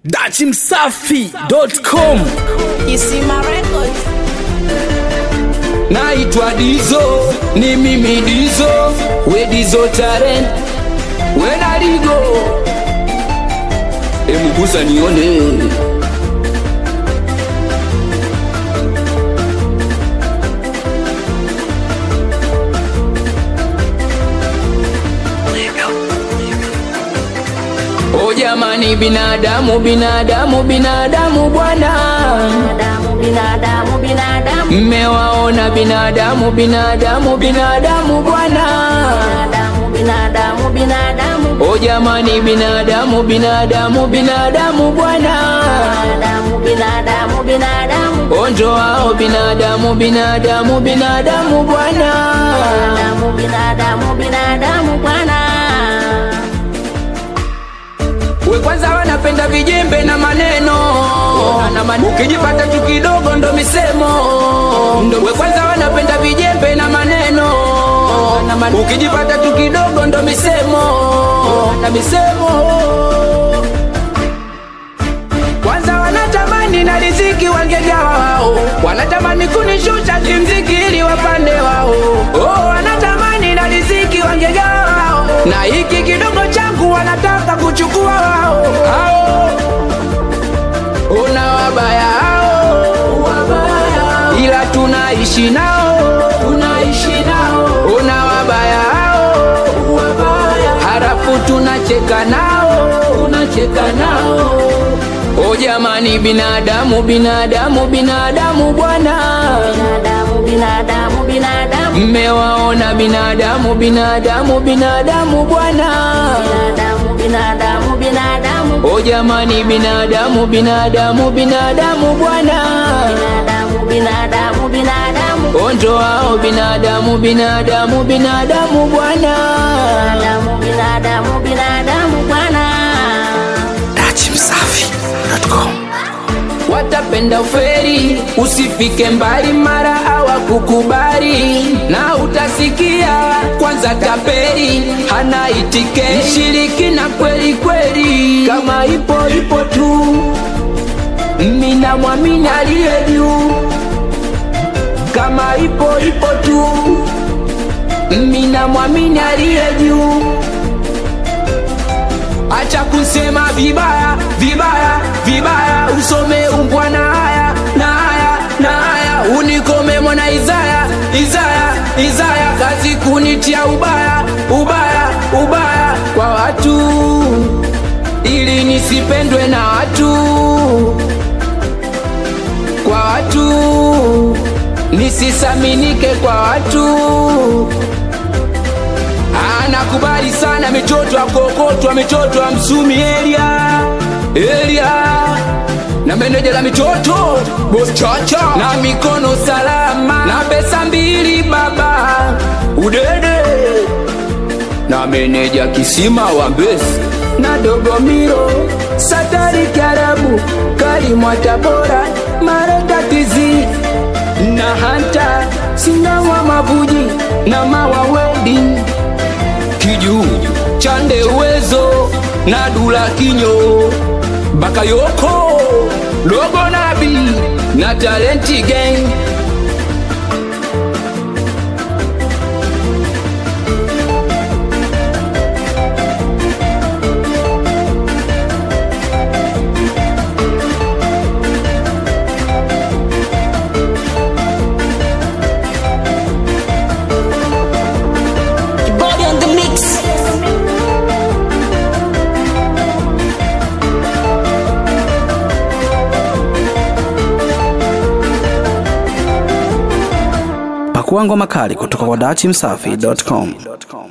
dachimsafi.com Kisima Records. naitwa Dizo, ni mimi Dizo, we Dizo talent, we Daligo, emugusa nione O jamani, binadamu binadamu binadamu bwana, Binadamu, binadamu, binadamu. mmewaona binadamu binadamu binadamu bwana. Binadamu, binadamu, binadamu. O jamani, binadamu binadamu binadamu bwana, Binadamu, binadamu, binadamu. onjo wao binadamu binadamu binadamu bwana. Binadamu, binadamu, binadamu bwana. We kwanza wanapenda vijembe na maneno, ukijipata tu kidogo ndo misemo. We kwanza wanapenda vijembe na maneno, ukijipata tu kidogo ndo misemo na misemo. Kwanza wanatamani na riziki wangegawa wao, wanatamani kunishusha kimziki ili wapande wao. Oh, wanatamani na riziki wangegawa wao, na hiki kidogo changu wanataka kuchukua wao. Hao una wabaya hao, wabaya, ila tunaishi nao, tunaishi nao. Una wabaya hao, wabaya, halafu tunacheka nao, tunacheka nao. O jamani, binadamu binadamu binadamu bwana, Binadamu, binadamu, binadamu. mmewaona binadamu binadamu binadamu bwana. Binadamu, binadamu, binadamu. O jamani, binadamu binadamu binadamu bwana, Binadamu, binadamu, binadamu. onjo wao binadamu binadamu binadamu bwana. Binadamu, binadamu, binadamu bwana. dachimsafi.com watapenda uferi, usifike mbali, mara hawakukubali na utasikia kwanza tapeli hana itike shiriki na kweli kweli, kama ipo ipo tu, mina mwamini aliye juu, kama ipo ipo tu, mina mwamini aliye juu acha kusema vibaya vibaya vibaya, usome umbwa na haya na haya na haya, unikome mwana Izaya Izaya Izaya, kazi kunitia ubaya ubaya ubaya kwa watu, ili nisipendwe na watu, kwa watu nisisaminike kwa watu anakubali sana mitoto akokotwa mitoto ya msumi elia elia na meneja la mitoto bos chacha na mikono salama na pesa mbili baba udede na meneja kisima wa mbesi na dogomiro satari karabu kalimwa tabora marekatizi na hanta sinawa mavuji na mawa wedding kiju chande uwezo na dula kinyo bakayoko dogo nabi na talenti gang Body on the mix. pakua ngoma kali kutoka kwa dachimsafi.com